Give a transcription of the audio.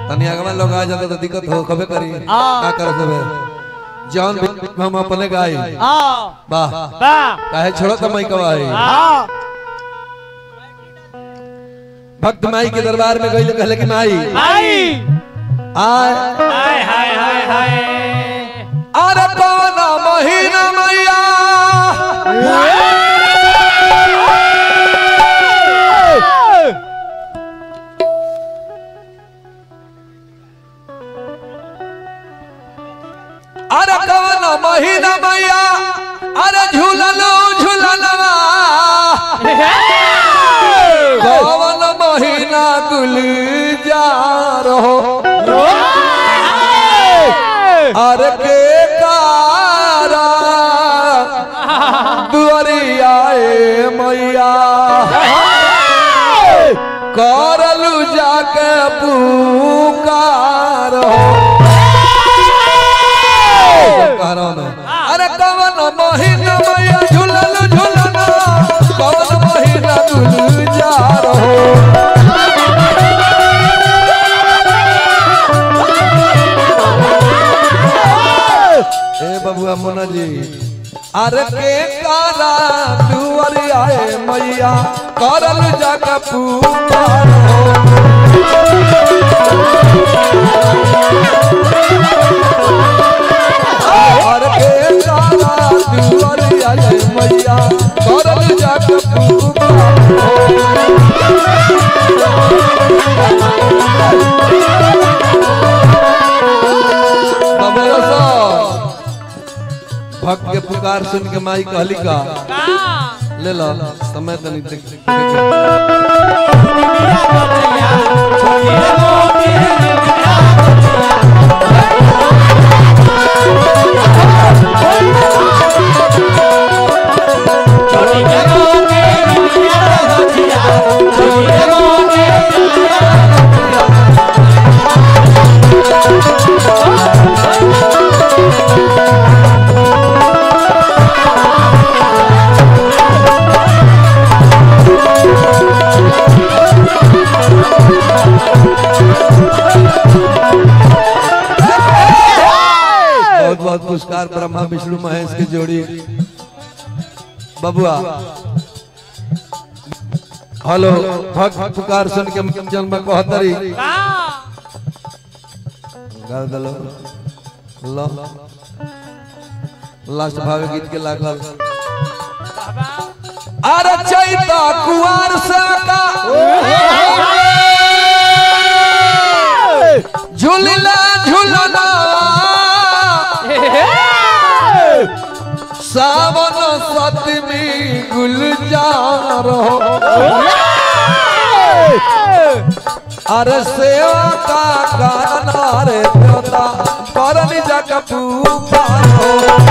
तनी अगवा लोग आ जाता तो दिक्कत हो कबे करी हाँ। का कर सबे जान भी हम अपने गाई हाँ वाह वाह काहे छोड़ो त मई कवाई हाँ भक्त माई के दरबार में गई कहले कि माई आई आय हाय हाय हाय हाय अरे कौन महीना मैया अरे कौन महीना मैया अरे झूललो झूलनवा कौन महीना गुल जा रहो अरे के कारा दुआरियाए मैया करलू जाके पुकार हो कह रहा हूं मैं अरे कवन महीना मैया झूलल झूलना कवन महीना झूल जा रहो ए बबुआ मोना जी अरे के कारा दुआरी आए मैया करल जग पुकार हो अरे के कारा दुआरी आए मैया करल जग पुकार हो बबुआ साहब भक्त के पुकार सुन के माई कहली का ले लो समय तनी देख देख- बहुत बहुत पुरस्कार ब्रह्मा विष्णु महेश की जोड़ी बबुआ हेलो भक्त पुकार सुन के जन्म कहतरी गा दलो लो लास्ट भावे गीत के लागल अरे चैता कुआर से का झूलना झूलना सावन सतमी गुलजार हो अरे सेवा का गाना रे देवता करनी जग पुकार हो